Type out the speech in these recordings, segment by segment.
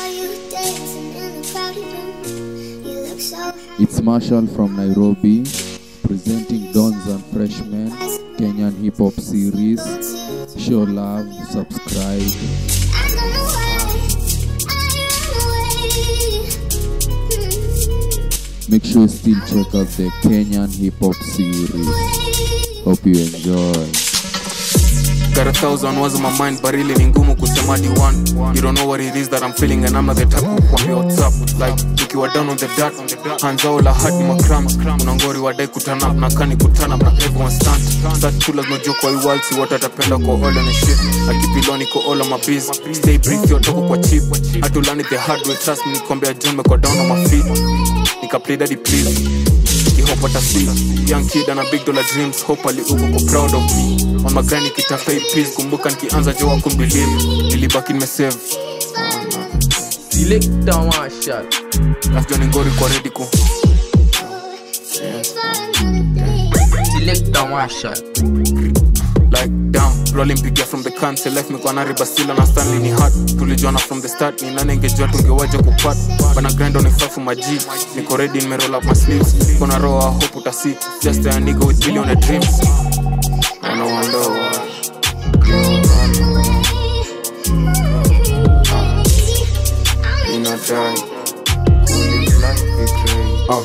It's Marshall from Nairobi, presenting Dons and Freshmen Kenyan Hip Hop Series. Show love, subscribe. Make sure you still check out the Kenyan Hip Hop Series. Hope you enjoy. Got a thousand words in my mind but really ni ngumu kusema di one You don't know what it is that I'm feeling and I'm not the type of kuambia what's up Like ukiwa down on the dirt Hands all la hard ni macrams Unangori wadai kutana up na kani kutana up na everyone stunt Start cool lazima ujue kwa hii world si watu atapenda kwa all on the shit Akipiloni ko all on my biz Stay brief yo toko kwa cheap Atulani the hard way trust me nikwambia John meko down on my feet Nika play daddy please Hope what I see Young kid and a big dollar dreams Hope ali uko ko proud of me On my grind nikitafuta hii peace Kumbuka nikianza jo wako believe Nilibaki nimesave Selector Marshall. After ningori kwa ready ku Selector Marshall. Like damn Rolling pigia from the can Say life mekuwa nari basila na Stanley ni hard Tulijuana from the start Ni nani ingejua tungewaja kupat Bana grind on ify for my G Niko ready nimeroll up my sleeves Kona roho I hope utasi Just a nigga with billion dreams I know I know You not die Live life be great Uh.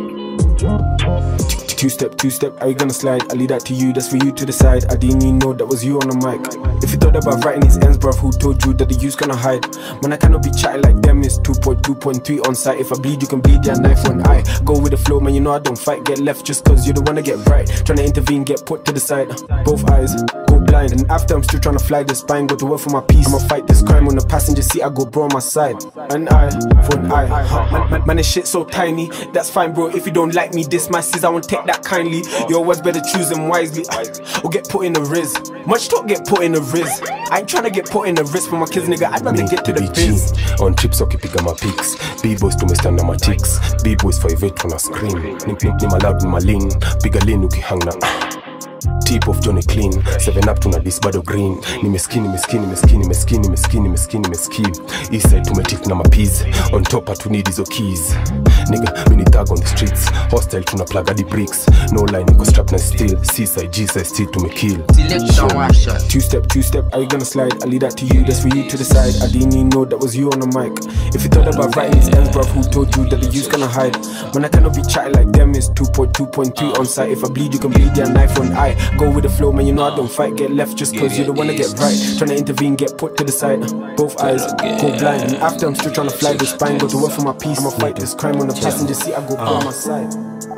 Two step, two step, are you gonna slide? I leave that to you, that's for you to decide. I didn't even know that was you on the mic. If you thought about writing his ends, bruv, who told you that the use gonna hide? Man, I cannot be chatting like them, it's 2.2.3 on site. If I bleed, you can bleed, yeah, knife on eye. Go with the flow, man, you know I don't fight, get left just cause you're the one to get right. Trying to intervene, get put to the side. Both eyes go blind, and after I'm still trying to fly the spine, go to work for my peace. I'ma fight this crime on the passenger seat, I go bro on my side. An eye for an eye. Man, man, man, this shit so tiny, that's fine, bro. If you don't like me, this my sis, I won't take that kindly. Your words better choose them wisely, or get put in the riz. Much talk get put in the riz. I ain't trying to get put in the riz for my kids, nigga. I'd rather get to the biz. on trips wakipiga mapics bboys tumestanda machicks bboys 58 tuna screen ni, ni, ni malab ni malin piga lin ukihang na tip of johnny clean 7 up tuna dis bado green ni meskini meskini meskini meskini meskini meskini meskini eastside tumetik na mapiz on top hatunid hizo keys nigga mini thug on the streets hostile tuna plug hadi bricks no line niko strap na steel seaside g-side still tumekill Selector Marshall. Two step, two step, are you gonna slide? I leave that to you, that's for you to decide. I didn't even know that was you on the mic. If you thought about writing his ends, bruv, who told you that the use gonna hide? Man, I cannot be chatting like them, it's 2.2.3 on site. If I bleed, you can bleed, yeah, knife on eye. Go with the flow, man, you know I don't fight, get left just cause you're the one to get right. Trying to intervene, get put to the side. Both eyes go blind. And after I'm still trying to fly the spine, go to work for my peace. I'ma fight this crime on the passenger seat, I go by my side.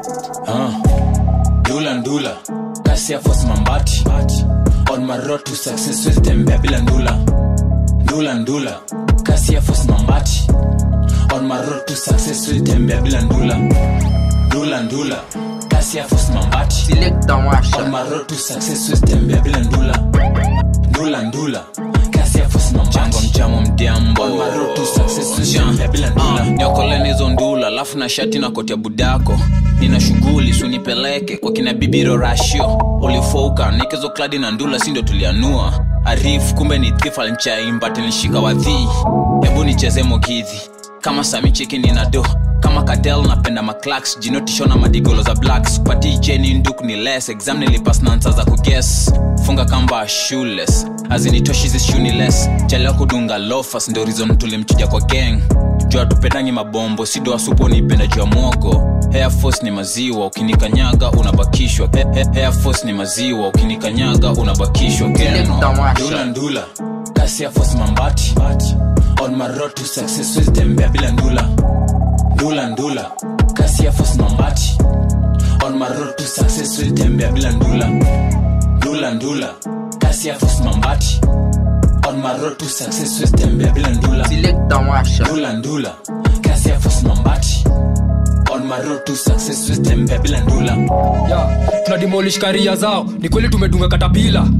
ndula ndula kasi ya force mambati on my road to success with tembea bila ndula ndula ndula kasi ya force mambati on my road to success with tembea bila ndula ndula ndula kasi ya force mambati Selector on Marshall. my road to success with tembea bila ndula ndula ndula kasi ya force mambati mchamo mdiambo on my road to success with tembea bila ndula niokoleni hizo ndula alafu na shati na koti ya budako nina shughuli sunipeleke kwa kina bibiro rashio ulifouka nikezo kladi na ndula si ndio tulianua arif kumbe ni thif alinchaimba tilishika wadhii hebu nicheze mogidhi kama sami chiki nina do kama kadel napenda maclax jinotishona madigolo za blacks pati jeni nduk ni les exam nilipas na nsa za kuges funga kamba shules azinitoshi zishuniles chalewa kudunga lofas ndo rizon tulimchuja kwa gang jua tupendangi mabombo sido asupo nipenda juu ya mwogo Air Force ni maziwa ukinikanyaga unabakishwa He- he- Air Force ni maziwa ukinikanyaga unabakishwa Geno. Selector Marshall. ndula ndula kasi Air Force mambati on my road to success with tembea bila ndula ndula ndula kasi Air Force mambati on my road to success with tembea bila ndula ndula ndula kasi Air Force mambati on my road to success with tembea bila ndula Selector Marshall. ndula ndula kasi ya force mambati on my road to success with tembea bila ndula yeah. tuna demolish karia zao ni kweli tumedunga katapila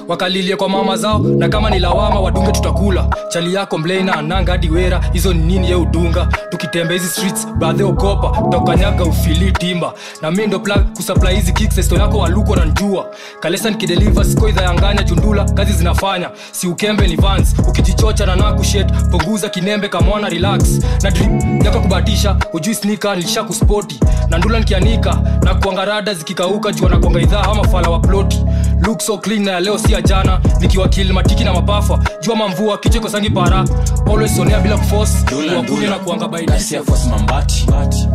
wakalilie kwa mama zao na kama ni lawama wadunge tutakula chali yako mleina ananga hadi wera hizo ni nini ye udunga tukitembe hizi streets baadhi ogopa tutakanyaga ufili timba na mi ndo plug kusupply hizi kicks esto yako waluko na njua kalesa nikideliver sikoidha yanganya jundula kazi zinafanya si ukembe ni vans ukijichocha na nakushet punguza kinembe kamwana relax na drip yako kubatisha ujui snika nilisha kuspoti na ndula nikianika na kuangarada zikikauka jua na kuanga idhaa ama fala wa ploti look so clean na ya leo si ya jana nikiwakili matiki na mapafa jua mamvua kicheko sangi para always sonea bila kuforce Dula, kuwakunya dula. na kuanga by Kasi ya force mambati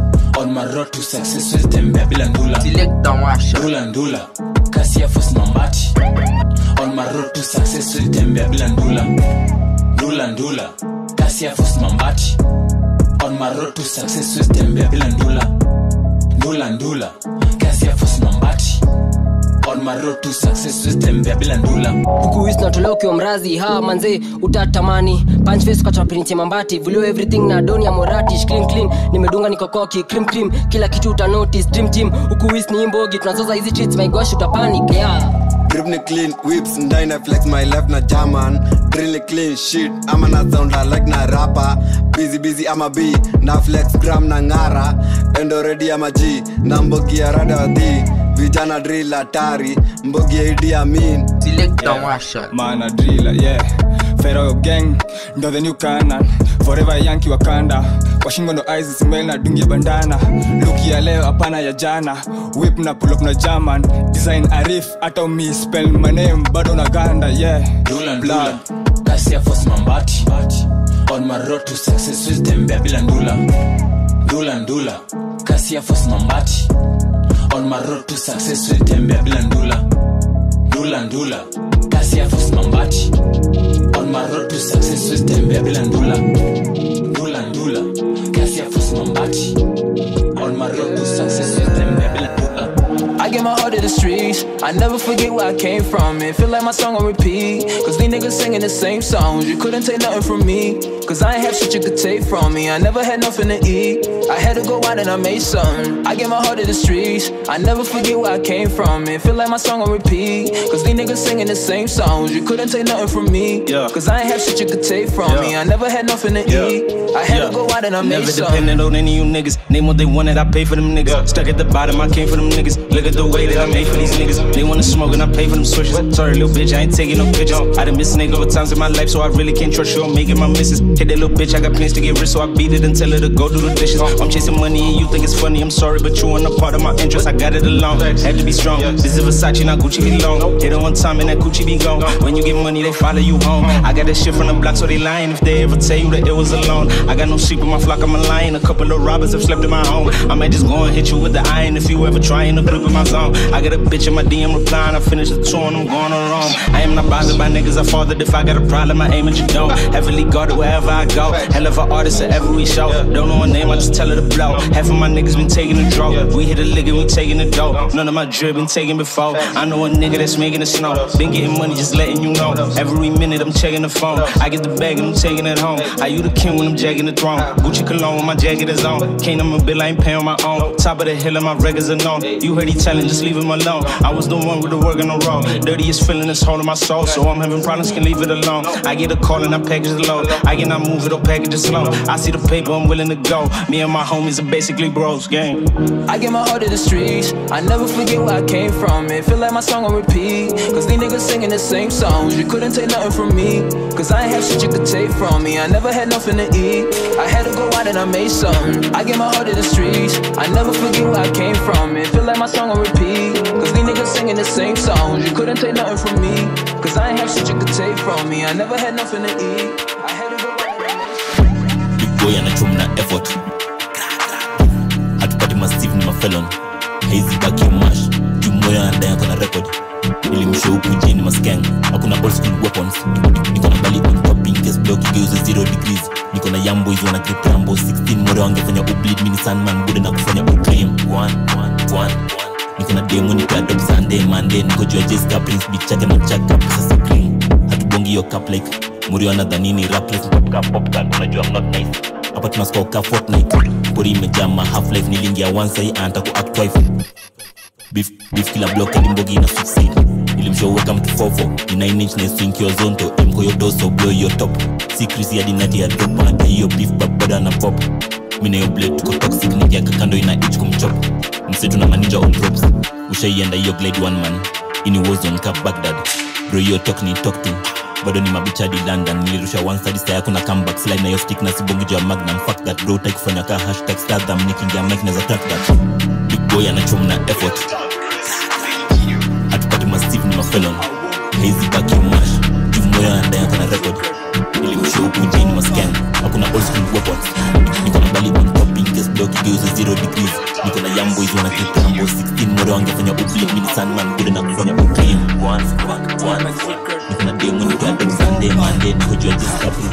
on my road to success will tembea bila ndula Select and wash up. ndula ndula kasi ya force mambati on my road to success will tembea bila ndula ndula ndula kasi ya force mambati on my road to success will tembea bila ndula ndula ndula kasi ya force mambati on my road to success will tembea bila ndula huku wis natolewa ukiwa mrazi ha manze utatamani punchface kwa chapiniti mambati vulio everything na doni ya morati clean clean nimedunga nikokoki cream cream kila kitu uta notice dream team huku wis ni imbogi tunazoza hizi treats my gosh utapanic yeah Grip ni clean, whips ndine flex my left na German Drill ni clean shit, ama na sound like na rapper Busy busy ama B, na flex gram na ngara Endo ready ama G, na mbogi ya rada wadhi Vijana drill hatari, mbogi ya Idi Amin Select and wash up. man a driller yeah Pharaoh gang ndo the new canon forever yanki wakanda kwa shingo ndo eyes smell na dungi ya bandana look ya leo hapana ya jana whip na pull up na german design arif hata umi spell my name bado na ganda yeah ndula ndula kasi ya force mambati on my road to success will tembea bila ndula ndula ndula kasi ya force mambati on my road to success will tembea bila ndula ndula ndula kasi ya force mambati on my road to success will tembea bila ndula ndula ndula kasi ya force mambati on my road to success will tembea bila ndula I get my heart to the streets. I never forget where I came from. It feel like my song on repeat. Cause these niggas singing the same songs. You couldn't take nothing from me. Cause I ain't have shit you could take from me. I never had nothing to eat. I had to go out and I made something. I get my heart to the streets. I never forget where I came from. It feel like my song on repeat. Cause these niggas singing the same songs. You couldn't take nothing from me. Yeah. Cause I ain't have shit you could take from Yeah. me. I never had nothing to Yeah. eat. I had to go out and I made Never something. dependent on any of you niggas. Name what they wanted, I pay for them niggas. Stuck at the bottom, I came for them niggas. Look at the way that I made for these niggas. They wanna smoke and I pay for them switches. Sorry, little bitch, I ain't taking no pictures. I done missed nigga over times in my life, so I really can't trust you. I'm making my misses. Hit that little bitch, I got plans to get rich, so I beat it and tell her to go do the dishes. I'm chasing money and you think it's funny. I'm sorry, but you ain't a part of my interest. I got it alone. Had to be strong. This is Versace, not Gucci be long. Hit it one time and that Gucci be gone. When you get money, they follow you home. I got that shit from the block, so they lying if they ever tell you that it was alone. I got no sheep in my flock, I'm a lion. A couple of robbers have slept in my home. I might just go and hit you with the iron if you ever trying to grip in my zone. I got a bitch in my DM replying. I finished the tour and I'm going on Rome. I am not bothered by niggas. I fathered if I got a problem, I aim at you don't. Heavily guarded wherever I go. Hell of an artist at every show. Don't know her name, I just tell her to blow. Half of my niggas been taking the draw. We hit a lick and we taking the dough. None of my drip been taken before. I know a nigga that's making it snow. Been getting money, just letting you know. Every minute I'm checking the phone. I get the bag and I'm taking it home. Are you the king when I'm jacking the throne? Gucci cologne when my jacket is on. Can't I'm a bill, I ain't paying on my own. Top of the hill and my records are known. You heard he telling, just leave him alone. I was the one with the work in the road. Dirtiest feeling is holding my soul. So I'm having problems, can leave it alone. I get a call and I package it low. I cannot move it or package it slow. I see the paper, I'm willing to go. Me and my homies are basically bros, gang. I get my heart to the streets. I never forget where I came from. It feel like my song on repeat. Cause these niggas singing the same songs. You couldn't take nothing from me. Cause I ain't have shit you could take from me. I never had nothing to eat. I had to go out and I made something. I get my heart to the streets. I never forget where I came from. It feel like my song on repeat. Cause these niggas singing the same songs. You couldn't take nothing from me. Cause I ain't have shit you could take from me. I never had nothing to eat. I had to go out and I made something. Big boy anachum na effort hatupati masive ni mafelon haizi baki ya mash jumoyo anadai ako na record ilimsho huku jini maskeng hakuna old school weapons niko na bali on top in case block igeuze zero degrees niko na yambo hizo na grip rambo 16 more wangefanya ubleed mini sandman bude na kufanya udream one one one niko na demo nikadop sunday monday niko juu ya jessica prince beat chake na chaka pesa green hatubongi hiyo cup like muri anadhanini rapless popka popka unajua I'm not nice hapa tunaskoka fortnite pori imejama half life nilingia once hii anataka ku act wife beef beef kila block hadi mbogi ina succeed nilimshoweka mtufofo ni 9 inch na swing your zonto emko yo doso blow your top si Chris hadi nati ya drop hata hiyo beef babada na pop mimi na hiyo blade tuko toxic nikiaka kando ina itch kumchop msetu na manager on props ushaienda hiyo glade one man ini wazone cap baghdad bro hiyo talk ni talk to bado ni mabichadi london nilirusha one side style kuna comeback slide na hiyo stick na sibongi juu ya magnum fuck that bro take kufanya ka hashtag stardom nikiingia mic na za track that big boy anachom na effort atupati massive ni mafelon hazy back you mash juu moyo anadai ako na record ilimshow huku jini mascan hakuna old school weapons niko na bali on top in case block igeuze zero degrees niko na young boys wana kitambo 16 moro wangefanya ubli mini sandman bude na kufanya uclean once back once niko na demo niko na demo sunday monday niko juu ya just couple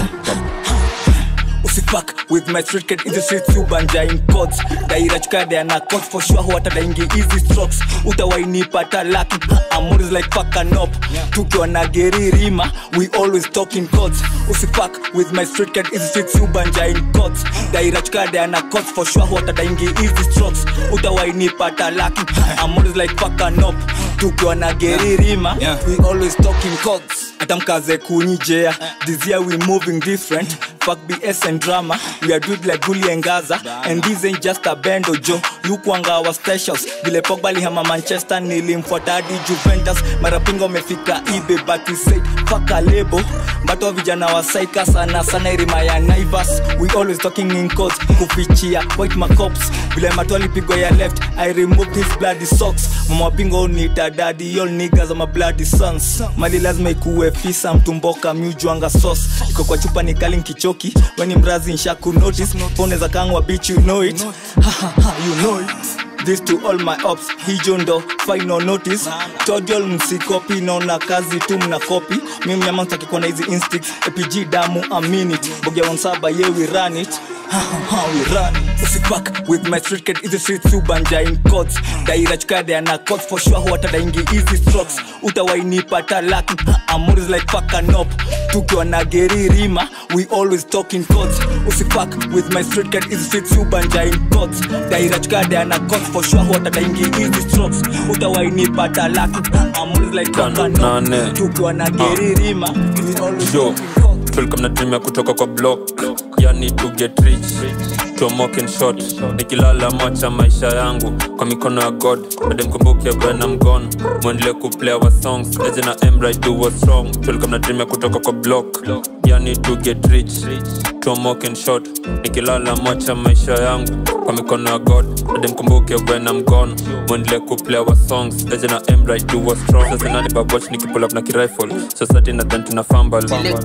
usifuck with my street kid in the streets you banja in codes daira chukade ana codes for sure huata daingi easy strokes utawainipata lucky amor is like fuck and up tukiwa na geri rima we always talk in codes usifuck with my street kid in the streets you banja in codes daira chukade ana codes for sure huata daingi easy strokes utawainipata lucky amor is like fuck and up tukiwa na geri rima we always talk in codes atamkaze kunyijea this year we moving different fuck bs and drama we are doing like Gully and Gaza and this ain't just a band ojo yukwanga our specials vile pogba lihama manchester nilimfuata hadi juventus marapinga wamefika ibe but we say fuck a label mbato vijana wa saika sana sana irima ya naivas we always talking in codes kufichia white macops vile mato alipigwa ya left i removed his bloody socks mama pingo ni dadadi all niggas are my bloody sons mali lazima ikuwe fisa mtumboka miujuanga sauce iko kwa chupa ni kali nkichoki weni mrazi nshaku notice pone za kangwa bitch you know it ha, ha, ha, you know it this to all my ops hijo ndo final notice todiol msikopi naona kazi tu mna kopi mi mnyama ntakikuwa na hizi instincts apg damu a minute bogia wansaba ye we run it Ha, ha, ha, we run it. usipak with my street kid easy street subanja in codes daira chukade ana codes for sure huata daingi easy strokes utawainipata lucky amor is like fuck and up tukiwa na geri rima we always talk in codes usipak with my street kid easy street subanja in codes daira chukade ana codes for sure huata daingi easy strokes utawainipata lucky amor is like fuck and up tukiwa na geri rima we always yo tulikuwa mnatumia kutoka kwa block yani to get rich tomoke in short nikilala macha maisha yangu kwa mikono ya god ademkumbuke when I'm gone mwendelee kuplay our songs eje na emra do what's wrong tulikuwa mnatumia kutoka kwa block yani to get rich tomoke in short nikilala macha maisha yangu kwa mikono ya god ademkumbuke when I'm gone mwendelee kuplay our songs eje na emra do what's wrong sasa nani baboch nikipull up na kirifle society na then tuna fumble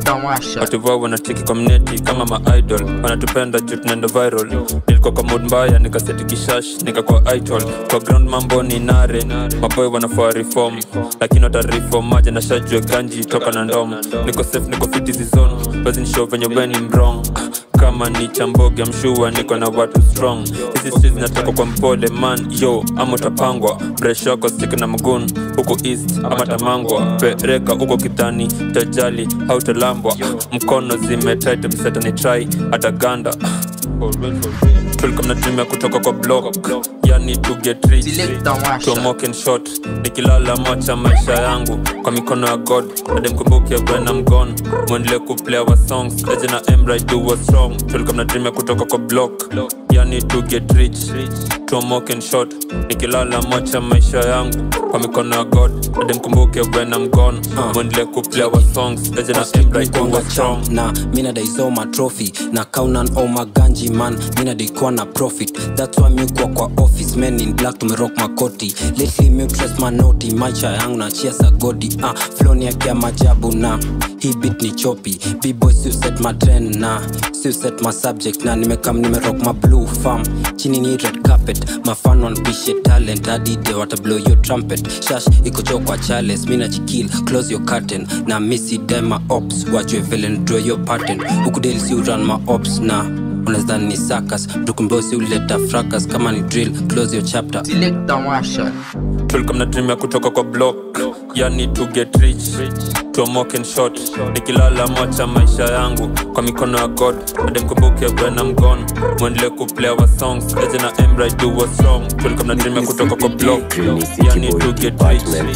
watu wao wanacheki kwa mneti kama maidol wanatupenda juu tunaenda viral nilikuwa kwa mood mbaya nikaseti kishash nikakuwa idol kwa ground mambo ni nare maboy wanafaa reform lakini watareform maja na shajue ganji toka na ndom niko safe niko fit hizi zone basi nishow venye weni mrong kama ni chamboge mshua niko na watu strong hizi streets zinatoka kwa mpole man yo ama utapangwa bresh yako sik na mgun huko east ama tamangwa pereka huko kidhani tajali hautalambwa mkono zimetit msetani try ataganda tulikuwa mnatumia kutoka kwa block yani to get rich tomoke in short nikilala macha maisha yangu kwa mikono ya god ademkumbuke when I'm gone mwendelee kuplay our songs eje na emra do what's wrong tulikuwa mnatumia kutoka kwa block yani to get rich tomoke in short nikilala macha maisha yangu kwa mikono ya god ademkumbuke when I'm gone mwendelee kuplay our songs eje na emra do what's wrong na mina daizoma trophy na kaunan oma ganji man mina daikuwa na profit thats why miukwa kwa office men in black tumerock makoti lately miutres manoti maisha yangu na chia za godi ah, floni yakia majabu na hii bit ni chopi bboy siuset matren na siuset masubject na nimekam nimerock ma blue farm chini ni red carpet mafan wanpishe talent adide watablow your trumpet shash ikocho kwa chales mina chikil close your curtain na misi dema ops wajue villain draw your pattern ukudeli si uran ma ops na unazani ni sakas dukumbosi uleta fracas kama ni drill close your chapter tulikuwa mnatumia kutoka kwa block yani to get rich tomoke in short nikilala macha maisha yangu kwa mikono ya god ademkumbuke when I'm gone mwendelee kuplay our songs eje na emra do what's wrong tulikuwa mnatumia kutoka kwa block yani to get rich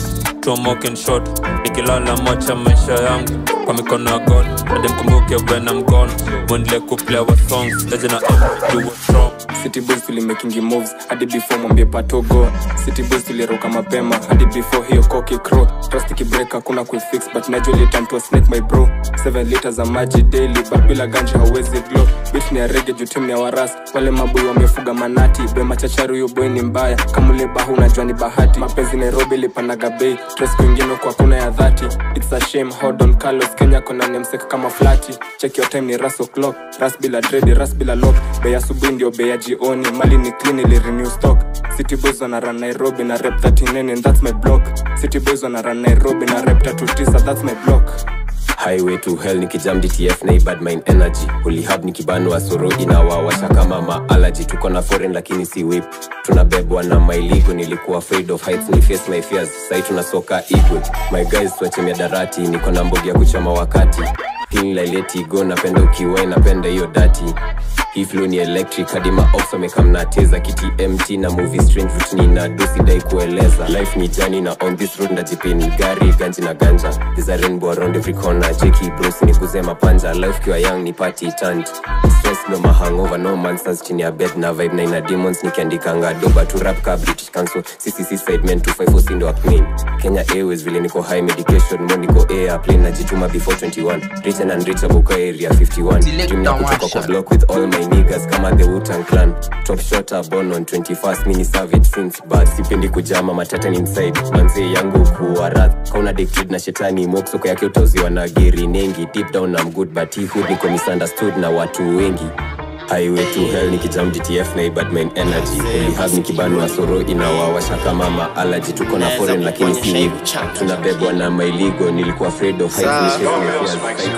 tomoke in short nikilala macha maisha yangu kwa mikono ya god ademkumbuke when I'm gone mwendele kuplay our songs taje na do what's wrong city boys tulimakingi moves hadi before mwambie patogo city boys tuliruka mapema hadi before hiyo koki crow trust ikibreak hakuna kuifix but najua ile time to snake my bro 7 liters za maji daily but bila ganja hauwezi glow bit ni ya rege juu team ni ya waras wale maboi wamefuga manati bema chachari huyo boy ni mbaya kama ule bahu unajua ni bahati mapenzi nairobi ilipanaga bei stress kwingine kwa kuna ya dhati it's a shame how don carlos kenya kona nemsek kama flati check your time ni ras o'clock ras bila dread ras bila lock bei asubuhi ndio bei ya jioni mali ni clean ili renew stock city boys wana run nairobi na rep 39 and that's my block city boys wana run nairobi na rep 39 that's my block highway to hell nikijam dtf na bad mind energy ulihab nikibanwa soro inawawasha kama maalaji tuko na foreign lakini si whip tunabebwa na mailigo nilikuwa afraid of heights ni face my fears sai tunasoka igwe my guys tuachemia darati niko na mbogi ya kuchoma wakati pin laileti go napenda ukiwai napenda hiyo dati hii flow ni electric hadi maops wamekamnateza kiti mt na movie strange vitu nina dosidai kueleza life ni jani na on this road ndajipini gari ganji na ganja There's a rainbow around every corner jeki bros ni kuze mapanja life kiwa young ni party tant stress no mahangover no monsters chini ya bed na vibe na ina demons nikiandikanga doba tu rap ka british council ccc side men 254 sindo acmin kenya airways vile niko high medication mo niko airplane najituma before 21 rich and unreachable kwa area 51 dream ya kutoka kwa block with all my niggas kama the Wu-Tang clan top shota born on 21st mini savage since but sipendi kujama matata ni inside manzee yangu kuwa rath kauna addicted na shetani moksoko yake utauziwa na geri nengi deep down I'm good but he hood niko misunderstood na watu wengi highway to hell nikijam dtf na bad main energy ulihab nikibanwa soro inawawasha kama maalaji tuko na foreign lakini si hivi tunabebwa na mailigo nilikuwa afraid of heights, ni chase my fears, fight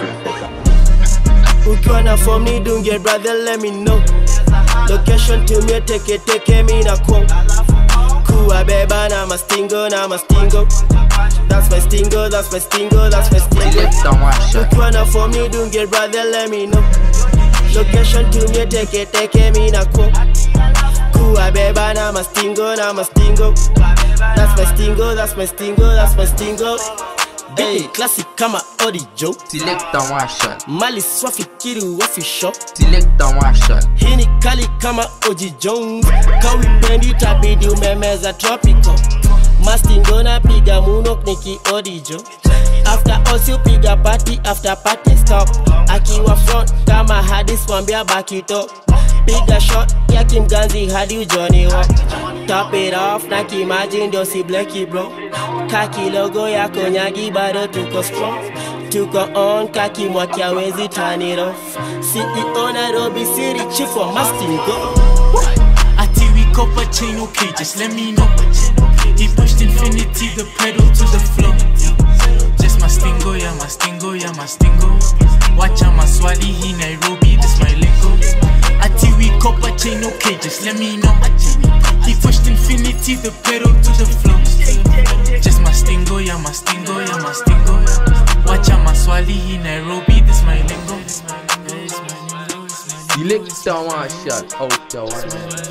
ukiwa na form ni dunge brother let me know location tumie teke teke mi na kwong kuwa beba na mastingo na mastingo that's my stingo that's my stingo that's my stingo ukiwa na form ni dunge brother let me know location tumie teke teke mi na kwong kuwa beba na mastingo na mastingo that's my stingo that's my stingo that's my stingo Hey, classic kama Orijo Selecta washa Mali swafikiri wafisho Selecta washa Hii ni kali kama Oji Jones Kawipendi tabidi umemeza tropical Mastingo na piga munok niki Orijo After all si upiga party after party stop Akiwa front kama hadis wambia baki top piga shot ya kimganzi hadi ujoni wa top it off na kimaji ndio si bleki bro kaki logo ya konyagi bado tuko strong tuko on kaki mwaki awezi turn it off CEO Nairobi City chief wa Mastingo Ati we copper chain, okay, just let me know. He pushed infinity, the pedal to the floor. Just mastingo, yeah, mastingo, yeah, mastingo. Wacha maswali, he Nairobi, this my lingo. Ati we copper chain, okay, just let me know. He pushed infinity, the pedal to the floor. Just mastingo, yeah, mastingo, yeah, mastingo. Wacha maswali, he Nairobi, this my lingo. Selecta washa out the one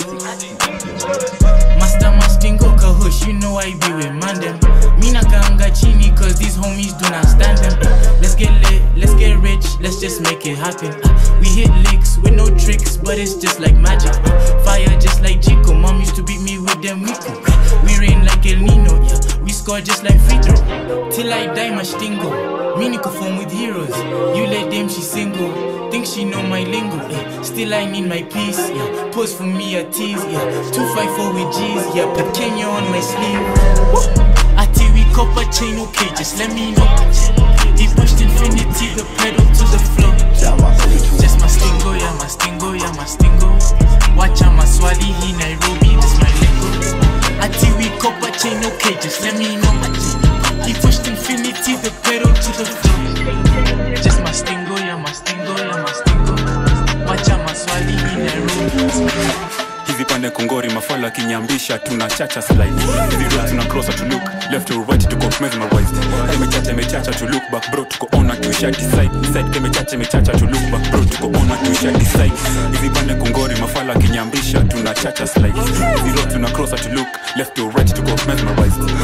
Master Mastingo Kahush, you know I be with Mandem. Mina Kanga Chini, cause these homies do not stand them. Let's get lit, let's get rich, let's just make it happen. Uh, We hit licks with no tricks, but it's just like magic. Uh, Fire just like Chico, mom used to beat me with them Wico. We rain like El Nino, yeah, we score just like free throw. Till I die, Mastingo. Mini perform with heroes. You let them, she single. Think she know my lingo, eh. Still I need my peace, yeah. Pose for me a tease, yeah. 254 with G's, yeah. Put Kenya on my sleeve. Ati we copper chain, okay, just let me know. He pushed infinity, the pedal to the floor. Just mastingo, yeah, mastingo, yeah, mastingo. Wacha maswali, he Nairobi, this my lingo. Ati we copper chain, okay, just let me know. He pushed infinity, the pedal to the floor. Just mastingo, yeah, mastingo, yeah, mastingo. Wacha maswali, he Nairobi. hizi pande kongori mafala kinyambisha tuna chacha slide hizi road tuna cross to look left to right tuko mesmerized imechacha imechacha to look back bro tuko on to shut side side imechacha imechacha to look back bro tuko on to shut side hizi pande kongori mafala kinyambisha tuna chacha slide hizi road tuna cross to look left to right tuko mesmerized imechacha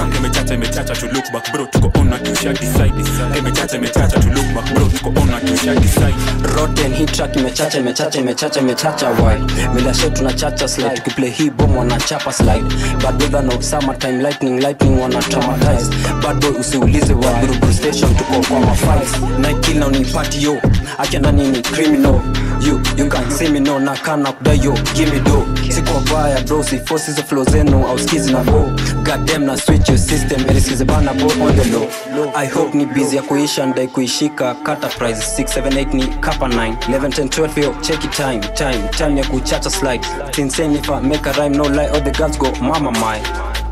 imechacha imechacha to look back bro tuko on na tusha decide imechacha imechacha to look back bro tuko on na tusha decide roten hii track imechacha imechacha imechacha imechacha why bila show tunachacha slide tukiplay hii bomb wanachapa slide bad weather no summer time lightning lightning wana traumatize bad boy usiulize wa Buruburu station tuko kwa mafights night kill na unipati yo acha nani ni criminal you you can see me no na kana kudai yo give me do siko baya bro si forces the flow zenu au skizi na bo goddamn na switch your system elisikize bana bo on the low i hope ni busy ya kuisha ndai kuishika kata price 678 ni kapa 9 11 10 12 yo check it time time time ya kuchacha slide it's insane if i make a rhyme no lie all the girls go mama my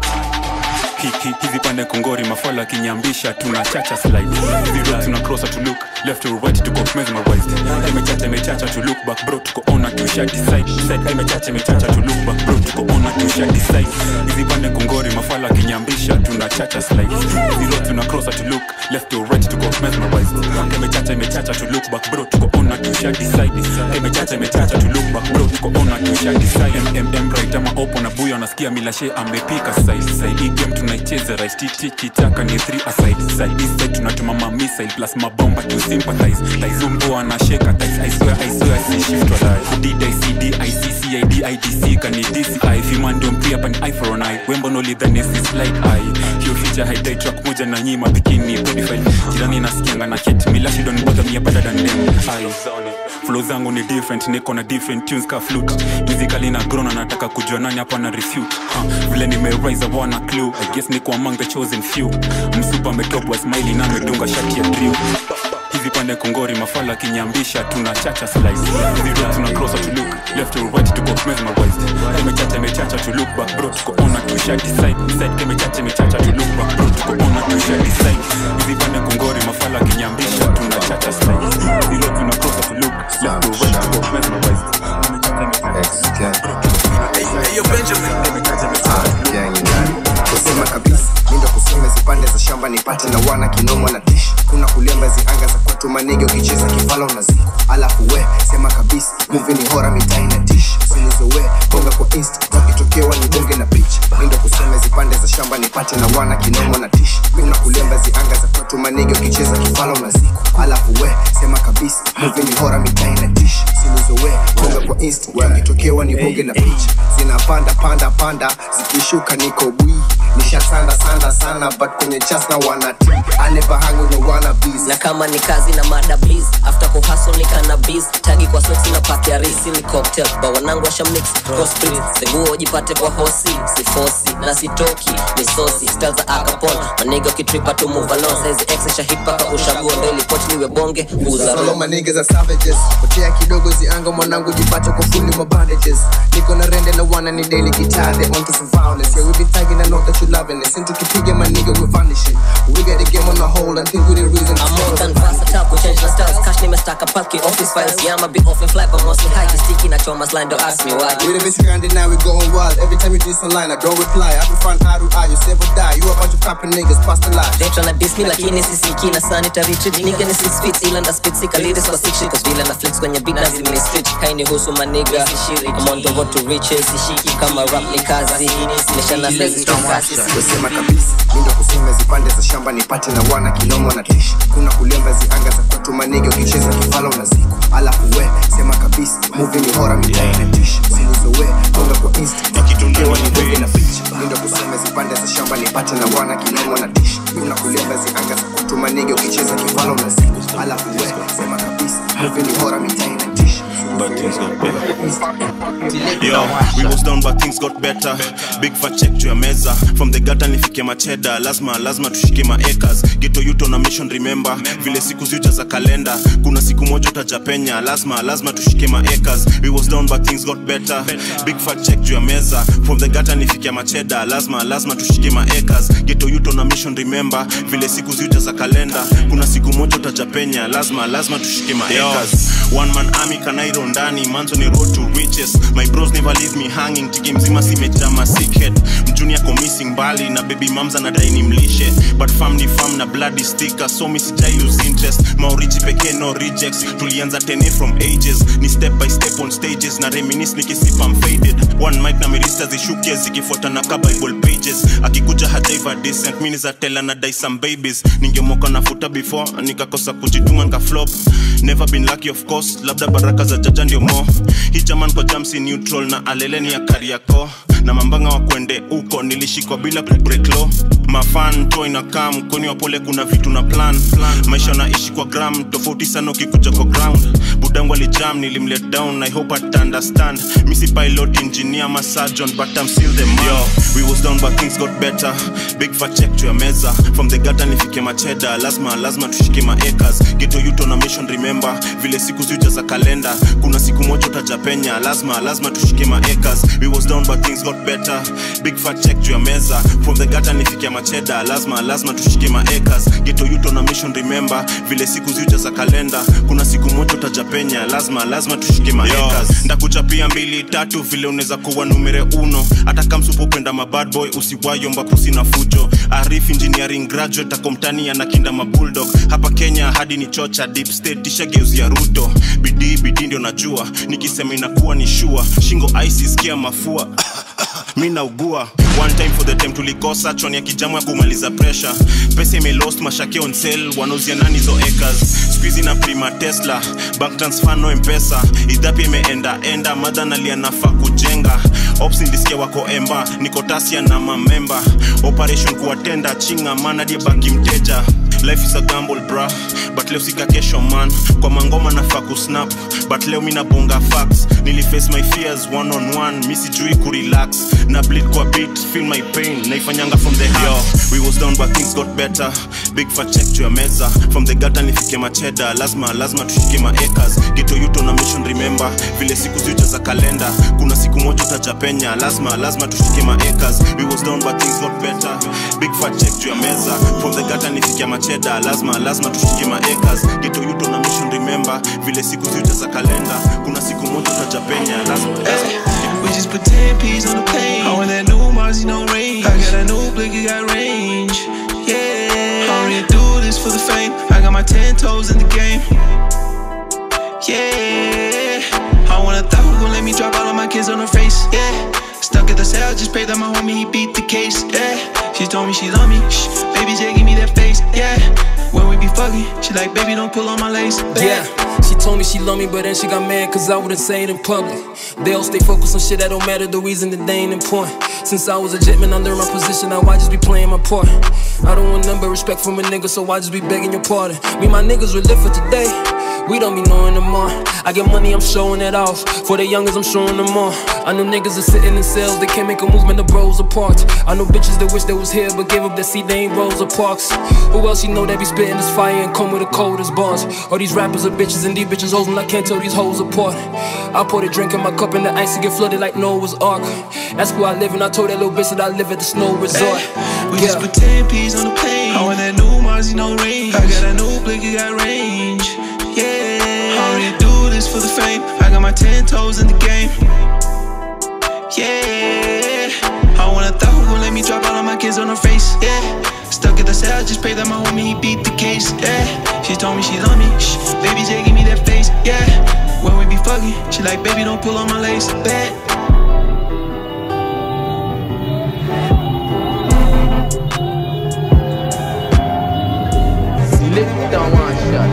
hiki hizi pande kongori mafala kinyambisha tuna chacha slide hizi roads tuna cross to look left to right tuko mesmerized imechacha imechacha to look back bro tuko on na tusha decide side imechacha imechacha to look back bro tuko on na tusha decide hizi pande kongori mafala kinyambisha tuna chacha slide hizi roads tuna cross to look left to right tuko mesmerized imechacha imechacha to look back bro tuko on na tusha decide imechacha imechacha to look back bro tuko on na tusha decide mm right ama opo na buyo anasikia milashe amepika side side hii game tunaicheza right titi kitaka ni 3 aside side east side tunatuma ma missile plus mabomba to sympathize taizumbu anasheka tais i swear i swear si shift walai did i cd i c c i d i d c kani dci fima ndio mpia pan i for an i wembo no lidhani si slide i hiyo feature haidai track moja na nyima bikini pedifile jirani nasikianga na hit milashi don bother me better than them i flow zangu ni different niko na different tunes ka flute musically na grown nataka kujua nani hapa na refute uh, vile nimerise I want a clue I guess niko among the chosen few msupa ametopwa smiley na amedunga shati ya drill hizi pande kongori mafala kinyambisha tuna chacha slice hizi roads tuna cross to look left to right tuko mesmerized imechacha imechacha to look back bro tuko on na tusha decide side imechacha imechacha to look back bro tuko on na tusha decide hizi pande kongori mafala kinyambisha tuna chacha slice hizi roads tuna cross to look left to right tuko mesmerized Hey, Benjamin. kusema kabisa mindo kusema zipande za shamba nipate na wana kinoma na tish kuna kulemba zianga za kwetu manege ukicheza kifala unaziku alafu we sema kabisa muvi ni hora mitai na tish sinizowe bonga kwa insta wakitokewa ni bonge na picha mindo kusema zipande za shamba nipate na wana kinoma na tish kuna kulemba zianga za kwetu manege ukicheza kifala unaziku alafu we sema kabisa muvi ni hora mitai na tish sinizowe bonga kwa insta wakitokewa ni bonge na picha zinapanda panda panda zikishuka niko bwii nishasanda sanda sana but kwenye chas na wanati anevahangu ni wana bees na kama ni kazi na mada please after kuhustle ni cannabis tagi kwa soksi na pati ya risi ni cocktail ba wanangu washa mix cross street seguo jipate kwa hosi si fosi na sitoki ni sosi style za akapon maniga ukitripa tu move along size x sha hit paka ushaguo ndo ili pochi niwe bonge uza Solo roll manige za savages potea kidogo zianga mwanangu jipate kwa fundi ma bandages niko na rende na wana ni daily guitar they onto some violence yeah we be tagging I know that you loving it since tukipiga maniga we vanishing we got the game on the hold and think we the reason I'm more than versatile, we change the styles Cash nimestaka palki, office files Yeah, I'ma be off and fly, but mostly high Sticky na choma's line, don't ask me why We the basic grinding now we going wild every time you do this online I don't reply I be front eye to eye you say or die you a bunch of capping niggas past the lie They tryna diss me lakini sisiki na sanitary treat Nigga ni six feet ila nda spit sika ladies kwa six shit Cause vile na flex kwenye beat na zimini stitch Haini husu maniga I'm on the road to riches Sishiki kama rap ni kazi Nishana sezi kasi kusema kabisa mindo kusema zipande za shamba nipate na wana kilomo na tishi kuna kulemba zianga za kwetu manege ukicheza kifala unaziku alafu we sema kabisa muvi ni hora mitai na tishi sinizowe bonga kwa insta wakitokewa ni bonge na picha mindo kusema zipande za shamba nipate na wana kilomo na tishi kuna kulemba zianga za kwetu manege ukicheza kifala unaziku alafu we sema kabisa muvi ni hora mitai na tishi but things got better. Yo, we was down but things got better. Big fat check juu ya meza from the gutter nifike macheda, lazima lazima tushike maacres. Geto yuto na mission remember, vile siku ziuja za kalenda. Kuna siku moja utajapenya, lazima lazima tushike maacres. We was down but things got better. Big fat check juu ya meza from the gutter nifike macheda, lazima lazima tushike maacres. Geto yuto na mission remember, vile siku ziuja za kalenda. Kuna siku moja utajapenya, lazima lazima tushike maacres. One man army kanairo ndani manzo ni road to riches my bros never leave me hanging tiki mzima simejama sickhead mjuni ako missing mbali na baby mams anadai ni mlishe but fam ni fam na bloody sticker so mi sijai lose interest maorichi pekee no rejects tulianza tene from ages ni step by step up on stages na reminis nikisipa I'm faded one mic na mirista zishukia zikifuata na ka bible pages akikuja hajaiva decent mini za tela na dai some babies ningemoka nafuta before nikakosa kujituma nikaflop never been lucky of course labda baraka za jaja ndio mo hii jaman kwa jamsi neutral na aleleni ya kariako na mambanga wa kwende huko nilishikwa bila kubreak law mafan to inakaa mkoni wa pole kuna vitu na plan maisha naishi kwa gram tofauti sana ukikuja kwa ground budangu alijam nilimlet down i hope at understand misi pilot engineer ma surgeon but i'm still the man Yo, we was down but things got better big fat check to your meza from the gutter nifike macheda lazima lazima tushike maacres geto yuto na mission remember vile siku ziuja za kalenda kuna siku moja utajapenya lazima lazima tushike maacres we was down but things got better big fat check to your meza from the gutter nifike macheda lazima lazima tushike maacres geto yuto na mission remember vile siku ziuja za kalenda kuna siku moja utajapenya lazima lazima tushike maacres ndakuchapia mbili tatu vile unaweza kuwa numere uno hata kamsupopenda mabad boy usiwayomba pusi na fujo arif engineering graduate akomtani anakinda mabulldog hapa kenya hadi ni chocha deep state tishageuzia ruto bidii bidii ndio najua nikisema inakuwa ni shua shingo isiskia mafua mi naugua one time for the time tulikosa choni ya kijamu ya kumaliza pressure pesa imelost mashake on sale wanauzia nani hizo acres squeezy na prima tesla bank transfer no mpesa idhapi imeenda enda madha nalia nafaa kujenga ops ndisikia wako emba niko tasia na mamemba operation kuwatenda chinga mana die baki mteja life is a gamble bra but leo sika kesho man kwa mangoma nafaa kusnap but leo mi nabonga facts niliface my fears one on one mi sijui kurelax na bleed kwa beat feel my pain naifanyanga from the heart Yo, we was down but things got better big fat check to your meza from the gutter nifike macheda lazima lazima tushike maacres geto yuto na mission remember vile siku ziuja za kalenda kuna siku moja utajapenya lazima lazima tushike maacres we was down but things got better big fat check to your meza from the gutter nifike macheda lazima lazima tushike maacres geto yuto na mission remember vile siku ziuja za kalenda kuna siku moja utajapenya lazima, lazima. We just put 10 P's on the plane. I want that new Marzi, no range. I got a new blick, it got range. Yeah. I don't really do this for the fame. I got my 10 toes in the game. Yeah. I wanna thought who gon' let me drop all of my kids on her face. Yeah. Stuck at the cell, just pray that my homie he beat the case. Yeah. She told me she love me. Shh. Baby J, give me that face. Yeah. When we be fucking, she like, baby, don't pull on my lace. Yeah, she told me she love me, but then she got mad cause I wouldn't say it in public. They all stay focused on shit that don't matter, the reason that they ain't important. Since I was a jetman under my position, now I just be playing my part. I don't want none but respect from a nigga, so I just be begging your pardon. Me, and my niggas, we live for today. We don't be knowing them more. I get money, I'm showing it off. For the youngers, I'm showing them more. I know niggas are sitting in cells, they can't make a movement, the bros apart. I know bitches that wish they was here, but gave up their seat, they ain't Rosa Parks. Who else you know that be spitting this fire and come with the coldest bars? All these rappers are bitches and these bitches hoes, and I can't tell these hoes apart. I pour the drink in my cup and the ice to get flooded like Noah's Ark. That's where I live, and I told that little bitch that I live at the snow resort. We just put 10 P's on the plane. I want that new Marzi, no range. I got a new blick, it got range. Yeah. I don't really do this for the fame. I got my 10 toes in the game. Yeah. I wanna thought who gon' let me drop all of my kids on her face. Yeah. Stuck at the cell, just pray that my homie he beat the case. Yeah. She told me she love me. Shh. Baby J, give me that face. Yeah. When we be fucking, she like, baby, don't pull on my lace. Bet. Select down one shot.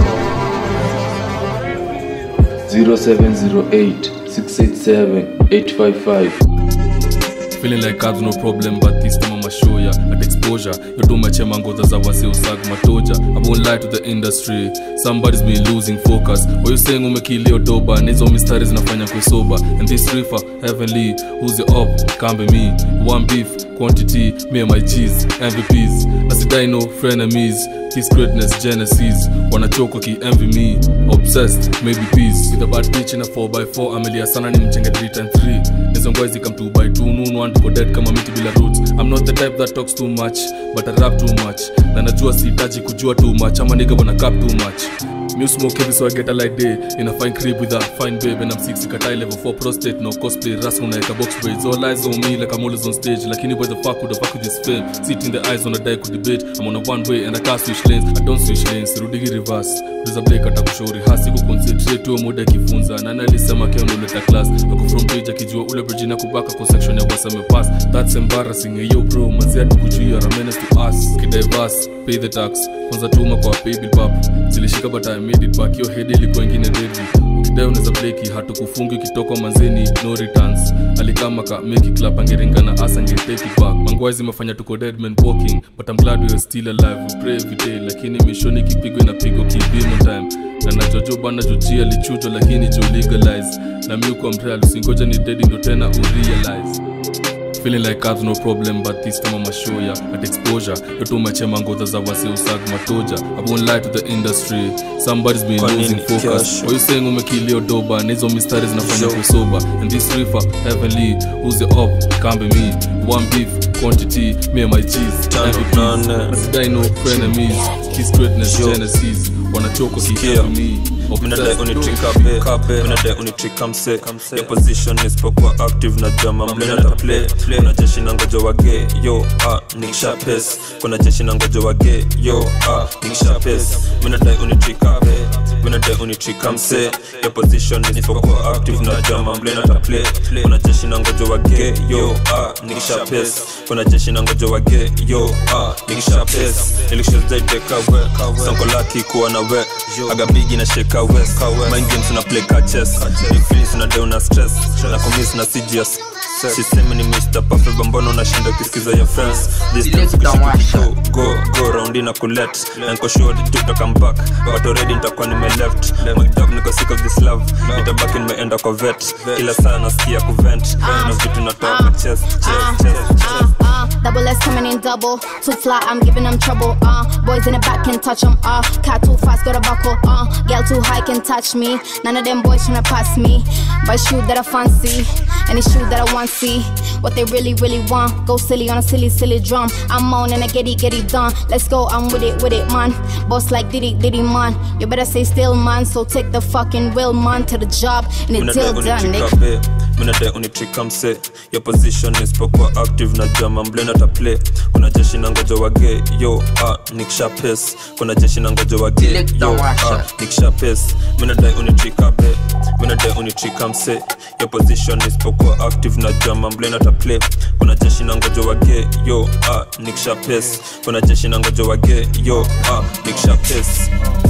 0708 687 855 feeling like cards no problem but this time I'ma show ya at exposure yoto machema ngoza za wase usag matoja I won't lie to the industry somebody's been losing focus what you saying umekilio doba na hizo mistari zinafanya kuisoba and this river heavenly who's the up kambe me one beef quantity me and my G's MVPs asidai no frenemies His greatness genesis wanachoka ki envy me obsessed maybe peace with a bad bitch in a 4x4 amelia sana ni mchenge 3 times 3 hizo ngwai zikam 2 by 2 noon one for dead kama miti bila roots I'm not the type that talks too much but I rap too much na najua sihitaji kujua too much ama nigga wana cap too much Me smoke heavy so I get a light day In a fine crib with a fine babe And I'm 6 katai level 4 prostate No cosplay ras unaeka box braids All eyes on me like I'm always on stage Lakini why the fuck would I fuck with this fame Sit in the eyes on a die could debate I'm on a one way and I can't switch lanes I don't switch lanes Rudigi reverse There's a break atakushauri hasi kuconcentrate huo muda akifunza nani alisema keo noleta class ako from page akijua ule bridge na kubaka kwa section ya wasame pass that's embarrassing hey, yo bro mazia tukujuia ramenes to us kidivers pay the tax kwanza tuma kwa paybill pap zilishika but I made it back yo head ilikuwa ingine ready ukidai unaweza bleki hatukufungi ukitoka manzeni no returns alikama ka make it clap angeringana as angetake it back mangwai zimefanya tuko dead man walking but I'm glad we are still alive we pray every day lakini mishoni kipigwa inapigwa kibimo time na najojo bana jojia lichujo lakini jo legalize na mi kwa mreal usingoja ni dedi ndo tena urealize feeling like I've no problem but this time I'ma show ya at exposure yoto machema ngodha za wase usag matoja I won't lie to the industry somebody's been Kwa nini losing focus cash? What you saying umekilio doba na hizo mistari zinafanya Yo. kusoba and this river heavenly who's the up can't be me one beef quantity me and my G's MVPs I no frenemies kiss greatness Yo. genesis wanachoka Sikia. kihebu me minadai unitrikabe minadai unitrikamse yo position isipokuwa active na jama mlenata play kuna jeshi na ngojo wage yo ah, nikisha pes kuna jeshi na ngojo wage yo ah, nikisha pes minadai unitrikabe minadai unitrikamse yo position isipokuwa active na jama mlenata play kuna jeshi na ngojo wage yo ah, nikisha pes kuna jeshi na ngojo wage yo ah, nikisha pes nilikshazdaideka we sanko laki kuwa na we agabigi na sheka west mind games na play catches big feelings na deo na stress na commits na CGS sisemi ni Mr. Perfect bambono unashinda ukisikiza your friends this time sikushiki go go go round na kulet na niko sure to come back but already nitakuwa nime left my dog niko sick of this love nitabaki nimeenda kwa vet kila saa nasikia kuvent na vitu natoa kwa chest chest chest chest uh, double S coming in double. Too fly, I'm giving them trouble. Uh, boys in the back can touch them. Uh, cat too fast, got a buckle. Uh, girl too high can touch me. None of them boys tryna pass me. But shoe that I fancy, and it's shoe that I want see. What they really, really want. Go silly on a silly, silly drum. I'm on and I get it, get it done. Let's go, I'm with it, with it, man. Boss like Diddy, Diddy, man. You better stay still, man. So take the fucking will, man, to the job, and it's minadai till done, nigga. unitrikabe minadai unitrikamse yo position isipokuwa active na jama mlenata play kuna jeshi na ngojo wage yo ah, nikisha pes kuna jeshi na ngojo wage yo ah, nikisha pes minadai unitrikabe minadai unitrikamse yo position isipokuwa active na jama mlenata play kuna jeshi na ngojo wage yo ah, nikisha pes kuna jeshi na ngojo wage yo ah, nikisha pes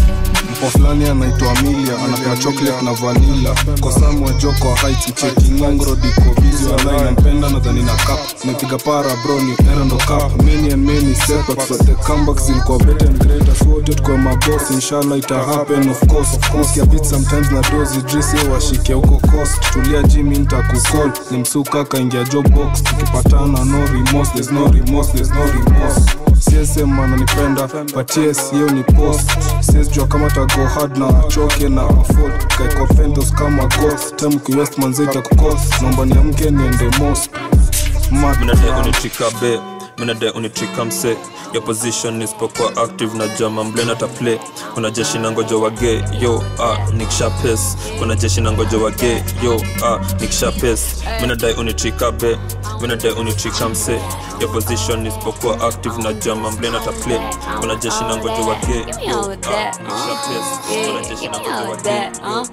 mpo fulani anaitwa amelia anapea chocolate na vanila kosamu wa joko wa heights mcheki ngongro diko bizi walai nampenda nadhani na cup nimepiga para bro ni era ndo cup many and many setbacks but the comebacks zilikuwa better and greater so wote tuko maboss inshallah ita happen of course of course ya beat sometimes na dozi dress yo washike huko coast tulia jimi nitakucall ni msuka kaingia job box tukipatana no remorse there's no remorse there's no remorse csm ananipenda but yes hiyo ni post siwezi jua kama tago hard na achoke na afford kaiko pentos kama ghost time kiwest manzi itakukos naomba niamke niende mos minadai unitrikabe minadai unitrikamse yo position isipokuwa active na jama mlenata play kuna jeshi na ngojo wage yo ah, nikisha pes kuna jeshi na ngojo wage yo ah, nikisha pes minadai unitrikabe minadai unitrikamse yo position isipokuwa active na jama mlenata play kuna jeshi na ngojo wage yo ah, nikisha pes kuna jeshi na ngojo wage yo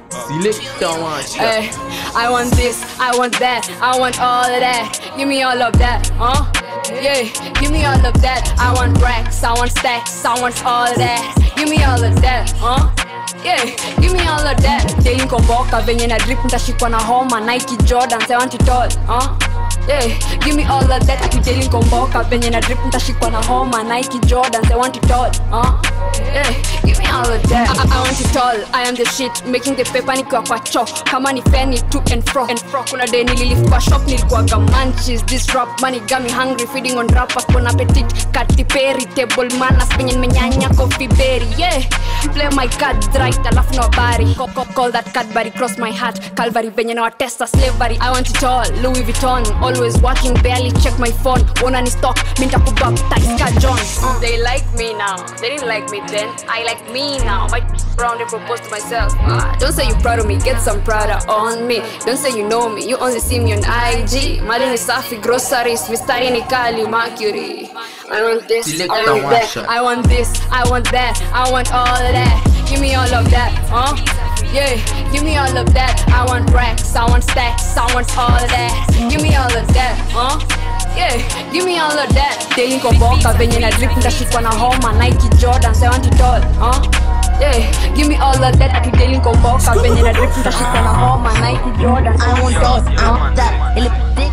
Hey, I want this, I want that, I want all of that. Give me all of that, huh? Yeah, give me all of that. I want racks, I want stacks, I want all of that. Give me all of that, huh? Yeah, give me all of that. Daily komboka venye na drip nitashikwa na homa Nike Jordans, I want it all, huh? Yeah, give me all of that. Akijeli komboka venye na drip nitashikwa na homa Nike Jordans, I want it all, huh? Yeah, give me all of that. I, I want it all. I am the shit, making the paper nikiwa kwa cho kama ni feni to and fro and fro. Kuna day nililift kwa shop nilikuwaga munchies. This rap money got me hungry, feeding on rappers bon appetit. Katy Perry, table manners penye nimenyanya coffee berry. Yeah, play my cards right, alafu na habari. Call, call, call that Cadbury cross my heart. Calvary venye na watesta slavery. I want it all. Louis Vuitton, always working barely check my phone wanna ni stock minta kubaptize ka john uh. they like me now they didn't like me then i like me now my round and propose to myself uh, don't say you proud of me get some prada on me don't say you know me you only see me on ig mali ni safi groceries mistari ni kali mercury I want this, Select I the want one that, shot. I want this, I want that, I want all of that. Give me all of that, huh? Yeah, give me all of that. I want racks, I want stacks, I want all of that. Give me all of that, huh? Yeah, give me all of that. Daily komboka venye na drip ndashikwa na homa Nike Jordan, I want it all, huh? Yeah, give me all of that. Ati daily komboka venye na drip ndashikwa na homa Nike Jordan, I want all, I want that. Ile dick,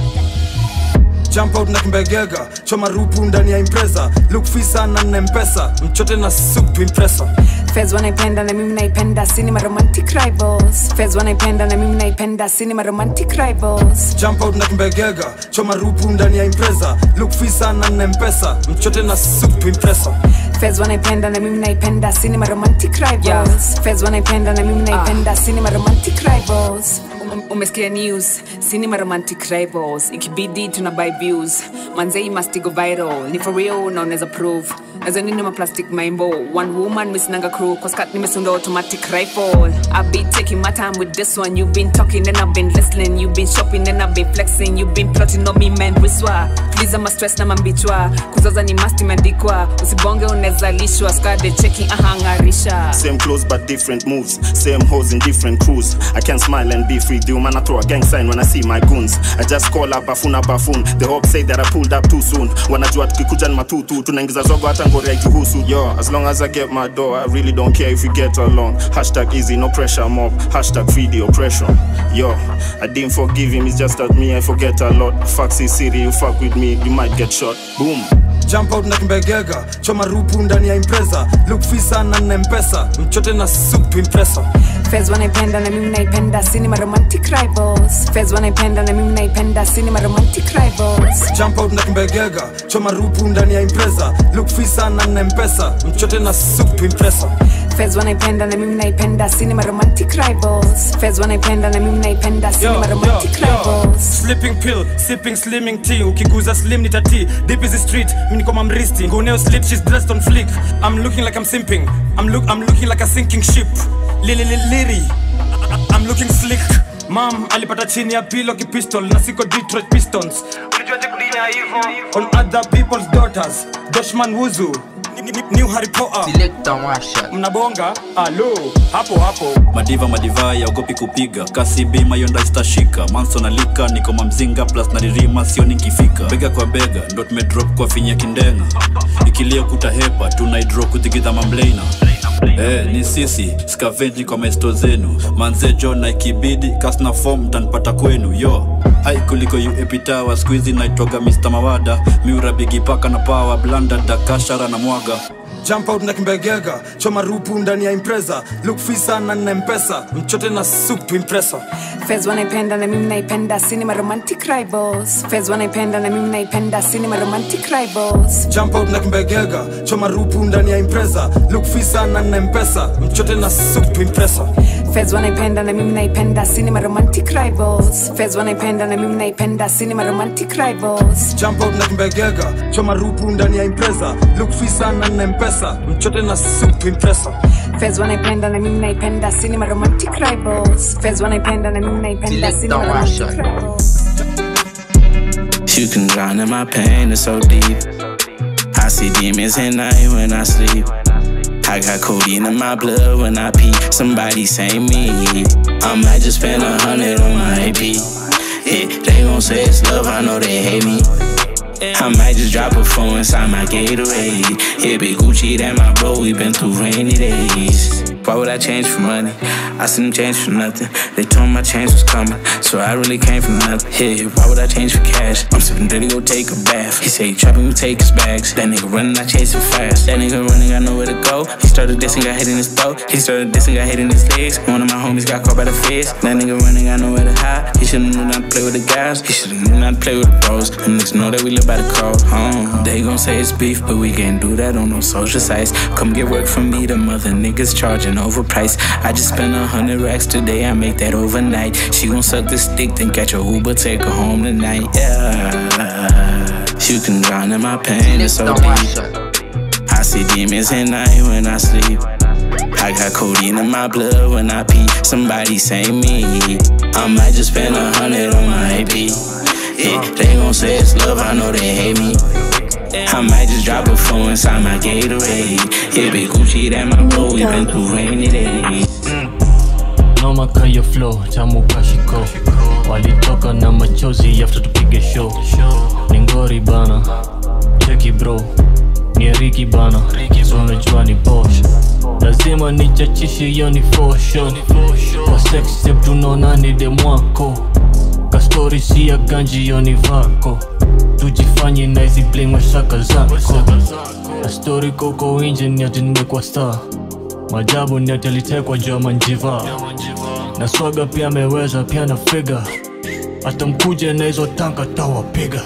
jump out na kimbegega choma rupu ndani ya impreza look fisa na na mpesa mchote na soup impresa Fez wanaipenda na mimi naipenda cinema romantic rivals Fez wanaipenda na mimi naipenda cinema romantic rivals jump out na kimbegega choma rupu ndani ya impreza look fisa na na mpesa mchote na soup impresa Fez wanaipenda na mimi naipenda cinema romantic rivals Fez wanaipenda na mimi naipenda cinema romantic rivals Um- umesikia news cinema romantic rivals ikibidi tuna buy views manzei must go viral ni for real na unaweza prove nazo nini ma plastic maimbo one woman misinanga crew kwa skat nimesunda automatic rifle I've been taking my time with this one you've been talking and I've been listening you've been shopping and I've been flexing you've been plotting on me man wiswa please ama stress na mambichwa kuzaza ni must imeandikwa usibonge unaweza lishwa skade checking ahangarisha Same clothes but different moves. Same hoes in different crews. I can smile and be free. The man I throw a gang sign when I see my goons. I just call up bafuna bafun. The hope say that I pulled up too soon. Wanajua tukikuja ni matutu. Tunaingiza zogo hata ngori haituhusu. Yo, as long as I get my door, I really don't care if we get along. Hashtag easy, no pressure mob. Hashtag free the oppression. Yo, I didn't forgive him. It's just that me, I forget a lot. Faxi city, you fuck with me, you might get shot. Boom. jump out na kimbegega choma rupu ndani ya impreza look fisa na na mpesa mchote na soup impresa Fez wanaipenda na mimi naipenda cinema romantic rivals Fez wanaipenda na mimi naipenda cinema romantic rivals jump out na kimbegega choma rupu ndani ya impreza look fisa na na mpesa mchote na soup impresa Fez wanaipenda na mimi naipenda cinema romantic rivals Fez wanaipenda na mimi naipenda cinema romantic rivals sleeping pill sipping slimming tea ukiguza slim ni tati deep is the street mimi niko mamristi nguneo slip she's dressed on flick i'm looking like i'm simping i'm look i'm looking like a sinking ship lili lili liri i'm looking slick mam alipata chini ya pilo kipistol na siko detroit pistons ulijuaje kudina hivyo on other people's daughters doshman wuzu Ni- ni- new harry potter mnabonga alo hapo hapo madiva madiva yaogopi kupiga kasi bima yonda istashika manso na lika niko mamzinga plus naririma sio nikifika bega kwa bega ndo tumedrop kwa finya kindenga ikilia kuta hepa tunaidro kuthigidha mamleina Eh, ni sisi skavenji kwa maesto zenu manze john na ikibidi kasna fom tanipata kwenu yo hai kuliko uepitawa skuizi naitwaga mr mawada miura bigipaka na pawa blanda dakashara na mwaga jump out na kimbegega choma rupu ndani ya impreza look fisa na na mpesa mchote na soup impresa Fez wanaipenda na mimi naipenda cinema romantic rivals Fez wanaipenda na mimi naipenda cinema romantic rivals jump out na kimbegega choma rupu ndani ya impreza look fisa na na mpesa mchote na soup impresa Fez wanaipenda na mimi naipenda cinema romantic rivals Fez wanaipenda na mimi naipenda cinema romantic rivals jump out na kimbegega choma rupu ndani ya impreza look fisa na na mpesa mchote na soup impresa Fez wanaipenda na mimi naipenda cinema romantic rivals Fez wanaipenda na mimi naipenda cinema romantic rivals You can drown in my pain, it's so deep. I see demons at night when I sleep. I got codeine in my blood when I pee. Somebody say me. I might just spend a hundred on my AP. Yeah, they gon' say it's love, I know they hate me. I might just drop a phone inside my Gatorade. Yeah, big Gucci, that my bro, we been through rainy days. Why would I change for money? I seen them change for nothing. They told me my change was coming, so I really came from nothing. Yeah, why would I change for cash? I'm sipping dirty, go take a bath. He say, trapping, we take his bags. That nigga running, I chase him fast. That nigga running, I know where to go. He started dissing, got hit in his throat. He started dissing, got hit in his legs. One of my homies got caught by the feds. That nigga running, I know where to hide. He should've knew not to play with the guys. He should've knew not to play with the bros. Them niggas know that we live by the code. Home. They gon' say it's beef, but we can't do that on no social sites. Come get work from me, the mother niggas charging overpriced. I just spent a hundred racks today, I make that overnight. She gon' suck this dick, then catch a Uber, take her home tonight. Yeah. You can drown in my pain, it's so deep. I see demons at night when I sleep. I got codeine in my blood when I pee. Somebody say me. I might just spend a hundred on my AP. Yeah, they gon' say it's love, I know they hate me. I might just drop a phone inside my Gatorade. Yeah, big Gucci, that my bro, we been through rainy days. noma kaya flow tamu kashiko walitoka na machozi after tupige show ni ngori bana cheki bro ni riki bana so unajua ni bosh lazima nichachishe hiyo ni fosho kwa sex tape tunaona ni demwako kastori si ya ganji hiyo ni vako tujifanye na hizi bling mashaka zako na stori koko inje ni ati nimekuwa star majabu ni ati alitekwa juu ya manjiva na swaga pia ameweza pia na figa hata mkuje na hizo tanka tawapiga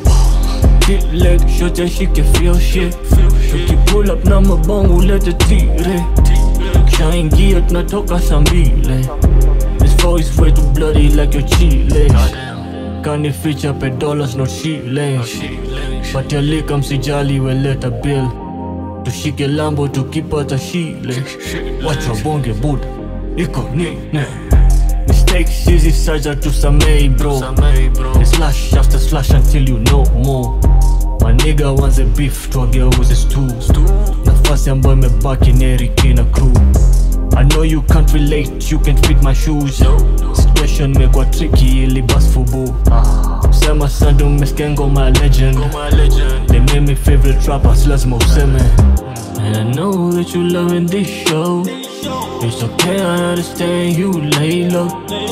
leg shot ya shike feel shit tukipull up na mabongo ulete tire kishaingia tunatoka saa mbili This voice way too bloody like your chile Kani feature pe dollars no shillings But ya lika msijali weleta bill Tushike lambo tukipata shile Wacha bonge buda iko nini Mistakes hizi saja tusamei bro Ni slash after slash until you know more maniga wanze beef twageuze stu nafasi ambayo imebaki neriki na crew I know you can't relate, you can't fit my shoes Situation imekuwa tricky ili bas fubu Sema sandu umesikia ngoma ya legend They made me favorite rappers, lazima useme And I know that you loving this show It's okay, I understand you lay low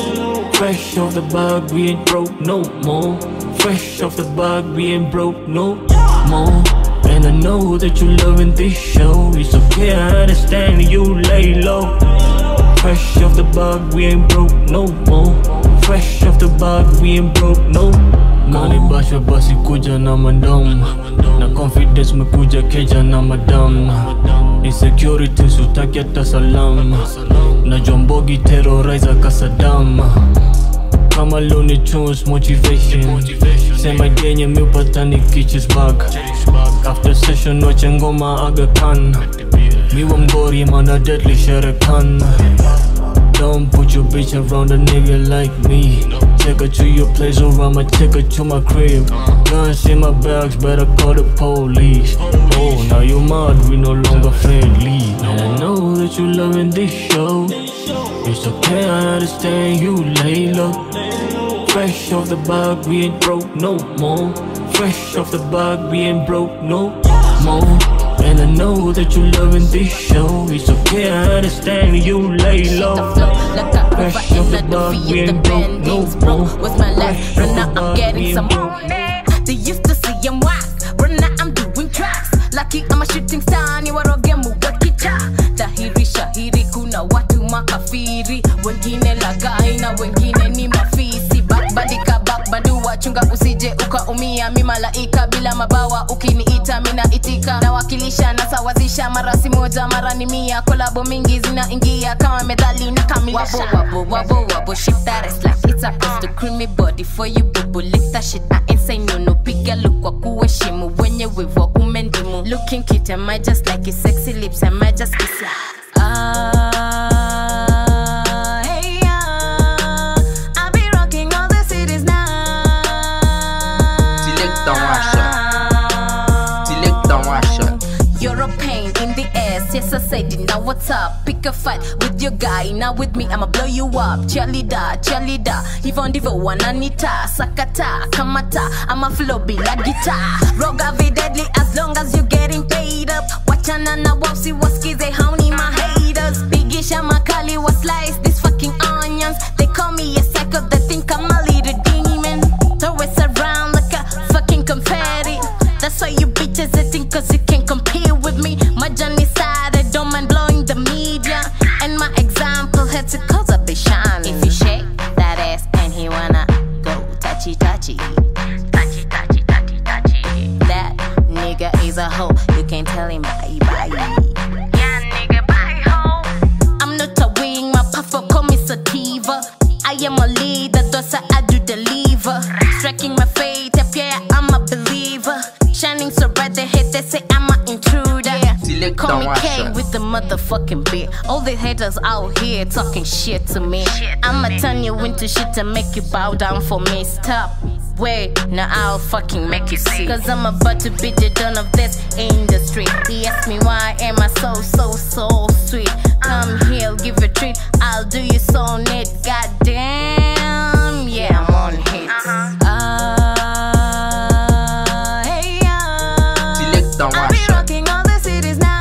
Fresh off the bag, we ain't broke no more Fresh off the bag, we ain't broke no more And I know that you loving this show It's okay, I understand you lay low Fresh off the bag, we ain't broke no more Fresh off the bag, we ain't broke no Kani basha basi kuja na mandom Na confidence mekuja keja na madam Insecurity sutaki hata salam Na jombogi terrorizer kasadam Kama Looney Tunes motivation Sema genye miupata ni kitches back After session wache ngoma Aga Khan Miwa mgori mana deadly sherekan Don't put your bitch around a nigga like me Take her to your place or I'ma take her to my crib Guns in my bags, better call the police Oh, now you mad, we no longer friendly And I know that you loving this show It's okay, I understand you lay low Fresh off the bag, we ain't broke no more Fresh off the bag, we ain't broke no more And I know that you loving this show It's okay, I understand you lay low Fresh off the bag, we ain't broke no more was my last run now I'm getting some more They used to say I'm whack Run now I'm doing tracks Lucky I'm a shooting star ni waroge muwakita Dhahiri shahiri kuna watu makafiri Wengine lagai na wengine ni mafisi Backbandika backbandua chunga usije ukaumia Mi malaika bila mabawa ukiniita mina itika Nawakilisha nasawazisha mara si moja mara ni mia Kolabo mingi zinaingia kama medali na kamilisha Wabo wabo wabo wabo shift that ass like it's a plus to creamy body for you bubu lick that shit I ain't say no no piga look kwa kuheshimu wenye wivu kumendimu Looking cute am I just like his sexy lips am I just kiss ya Ah, hey, ah, I be rocking all the cities now Select and one shot. Select and one shot. You're a pain in the ass, yes I said it. Now what's up? Pick a fight with your guy. Now with me, I'ma blow you up. Cheerleader, cheerleader. Hivyo ndivyo wananita sakata kamata. I'ma flow bila guitar. Roga be deadly as long as you getting paid up. Wachana na wapsi wasikize hauni my haters. Bigisha makali wa slice these fucking onions. They call me a psycho. They think I'm a little demon. Throw it around like a fucking confetti. That's why you bitches hating cause you can't compete with me. My journey side, I don't mind blowing the media. And my example had to cause a bit shine. If you shake that ass and he wanna go touchy touchy. Touchy touchy touchy touchy. That nigga is a hoe. You can't tell him bye bye. Yeah, nigga, bye hoe. That's why I do deliver. Striking my fate, up yeah, I'm a believer. Shining so bright, they hate, they say I'm an intruder. Select Call me down, K Asha. with the motherfucking beat. All the haters out here talking shit to me. I'ma turn you into shit and make you bow down for me. Stop. Wait, now I'll fucking make you see. Cause I'm about to be the dawn of this industry. He asked me why am I so, so, so sweet. Come here, I'll give you a treat. I'll do you so neat. Goddamn, yeah, I'm on hits. Ah, hey, ah. Select down, I'll be Asha. rocking all the cities now.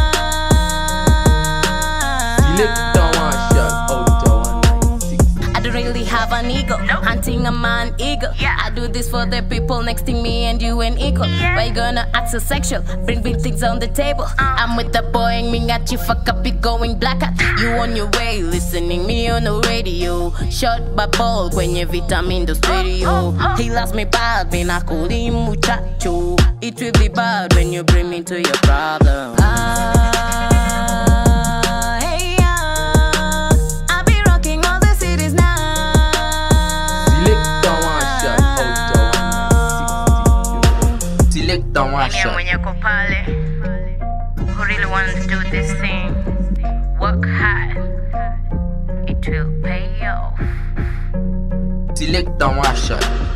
Select down, Asha. Out of I don't really have an ego. Hunting a man ego. I do this for the people next to me and you and equal. Why you gonna act so sexual? Bring big things on the table. I'm with the boy and me at you fuck up it going black out. You on your way, listening me on the radio. Shot by ball kwenye vitamin the stereo. He loves me bad, me na kuli muchacho. It will be bad when you bring me to your problem. Ah, hey, ah. I'll be rocking all the cities now. Select down, Asha. Out of Select down, Mwenye Asha. mwenye ko pale Who really want to do this thing Work hard It will pay off Select down, Asha.